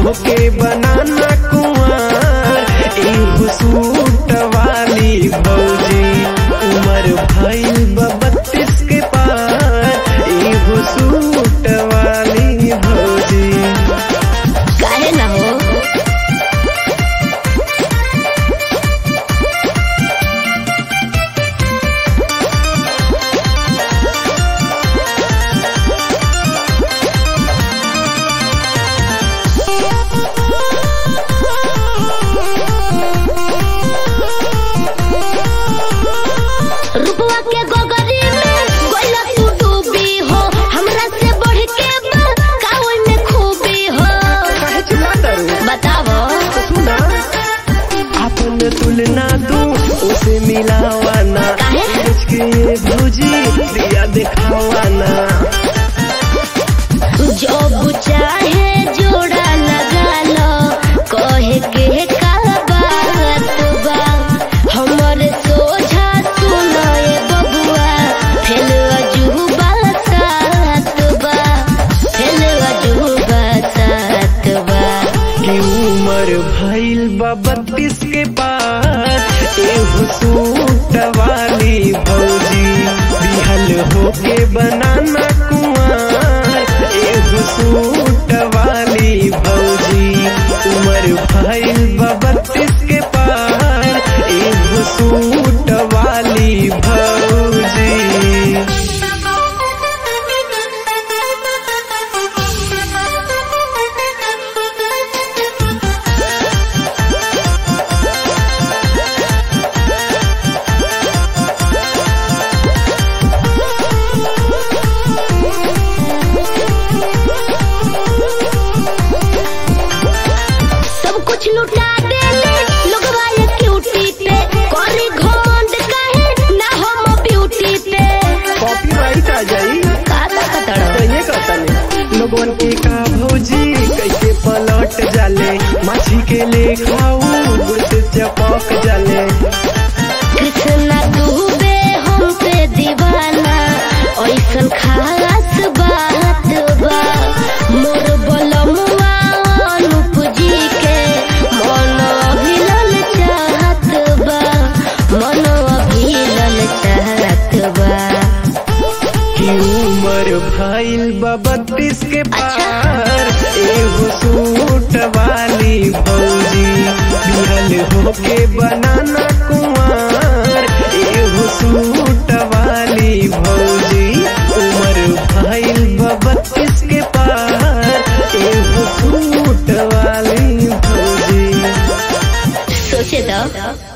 होके बनाना कुआर एगो सूट वाली भौजी उमर भइल बा बत्तीस के पार एगो सूट वाली भौजी काहे ना हो रुपवा के गोगरी में गोइला तू डूबी हो हमरा से बढ़ के बा कावल में खूबी हो काहे चिल्लाता रू? बतावो तो सुना अपन तुलना तू उसे मिलावाना काहे? सोच के ये भौजी दिया दिखावाना जो चाहे जोड़ा लगा लो कहे के का बात बा हमर सोझा सुनो ए बबुआ फेल अजूबा सात बा फेल अजूबा सात बा कि उमर भइल बा बत्तीस के पार एगो सूट वाली भौजी बिहल होके बनाना कुआर एगो सूट वाली भौजी उमर भइल बा बत्तीस के पार एगो सूट वाली भौजी सब कुछ लुटा देले लोगवा ये क्यूटी पे कोरी घमंड काहे ना हम ब्यूटी पे कॉपीराइट आ जाई काता कतड़ कहिए कहतनी लोगन के का भौजी कैसे पलट जाले माछी के ले खाऊ गुड़ से चपक जाले कृष्णा डूबे हम पे दीवाना ऐसन खास बात बा मोर बलमुआ अनूप जी के मन अभिलल चाहत बा मन अभिलल चाहत बा कि उमर भइल बा बत्तीस के पार एगो सूट वाली भौजी बिहल होके बनाना कुमार एगो सूट वाली भौजी उमर भइल बा बत्तीस के पार एगो सूट वाली भौजी सोचे दो